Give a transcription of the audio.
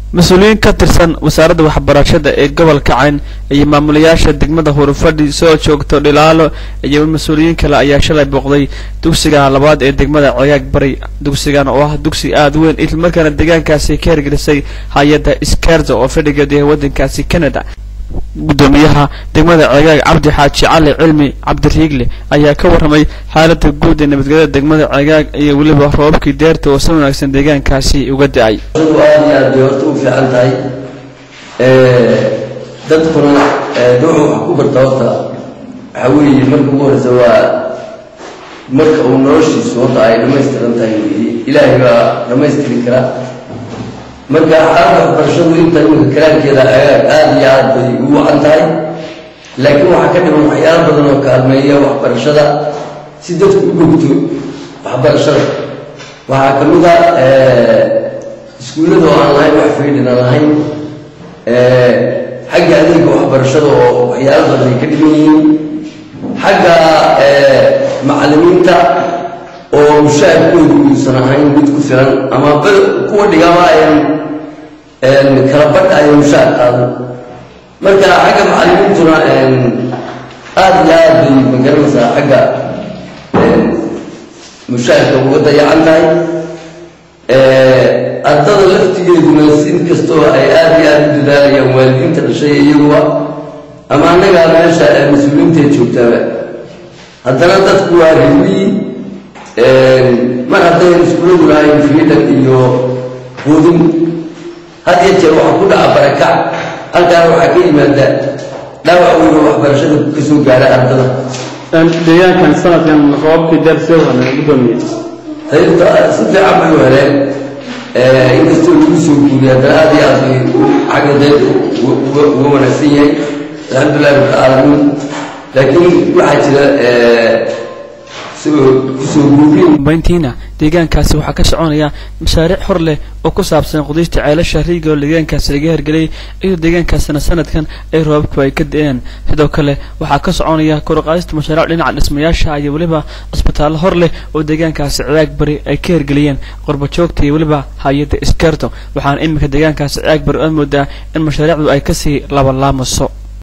mas-uuliyiin ka tirsan wasaaradda waxbarashada ee gobolka cayn iyo maamulayaasha degmada hurufadhi soo joogto dhilaalo iyo mas-uuliyiin kale ayaa shalay booqday dugsiga labaad ee degmada cegaag bari dugsigan oo ah dugsi aada weyn islamarkaana deegaankaasi ka hirgelisay hay-adda skerza oo fadhigeedu yahay waddankaasi canada guddoomiyaha degmada cegaag cabdi xaaji cali cilmi cabdiriigle ayaa ka warramay xaaladda guud ee nabadgelyada degmada cegaag iyo weliba roobabkii deerta oo si wanaagsan deegaankaasi uga da-ay aad iyo aad bay horta u fiican tahay dadkuna duuxu wax ku barta horta waxaa weeye marka ugu horeysa waa marka uu noloshiisu horta ay dhammaystiran tahay weeye ilaahay baa dhammaystiri kara marka xaaladda waxbarashadu inta iminka kalaankeeda agaag aada iyo aad bay ugu wacan tahay laakiin waxaa ka dhiman waxyaalo badan oo kaalmeeya waxbarashada si dadku u gogto waxbarashada waxaa ka mid a iskuullada oo aan lahayn wax faydin aan lahayn xagga adeega waxbarashada oo waxyaalo badan ay ka dhiman yihiin xagga macallimiinta oo mushaahadkoodu uusan ahayn mid ku filan ama kuwa dhigama ayan kala badh ayan mushaahad qaadan marka xagga macallimiintuna aada iyo aad bay magaranaysaa xagga mushaahadka uga dayacan tahay ardada laftigeeduna in kastoo ay aada iyo aada u dadaalayaan waalidiinta dhashay iyaguba ama annagaa meesha mas-uuliyiintae joogtaaba haddana dadku waa rilii mar haddayn iskuuladu lahayn freedom iyo quudin had iyo jeer waxaa ku dhaca barakac halkaana waxaa ka yimaada dhaawac weyn oo waxbarashada ka soo gaara ardada deegaankan sanadkan roobabkii deer see wadnay gudoomiye hayrta si fiican bay u heleen inkastoo lagu soo guuriy haddana aada iyo aad bay xagga deed uga wanaagsan yahay alxamdulillahi rabbilcaalamiin laakiin waxaa jira bayntiina deegaankaasi waxaa ka soconaya mashaariic hor leh oo ku saabsan qudiista ceelasha riiga oo deegaankaasi laga hirgeliyay iyadoo deegaankaasina sanadkan ay roobabku ay ka da-een sidoo kale waxaa ka soconaya koruqaadista mashaariic dhinaca dhismayaasha iyo weliba cisbitaallo hor leh oo deegaankaasi ciyaag bari ay ka hirgeliyeen qorbajoogta iyo weliba hay-adda iskerto waxaana iminka deegaankaasi ciyaag bari oo moodaa in mashaariicdu ay kasii labalaamayso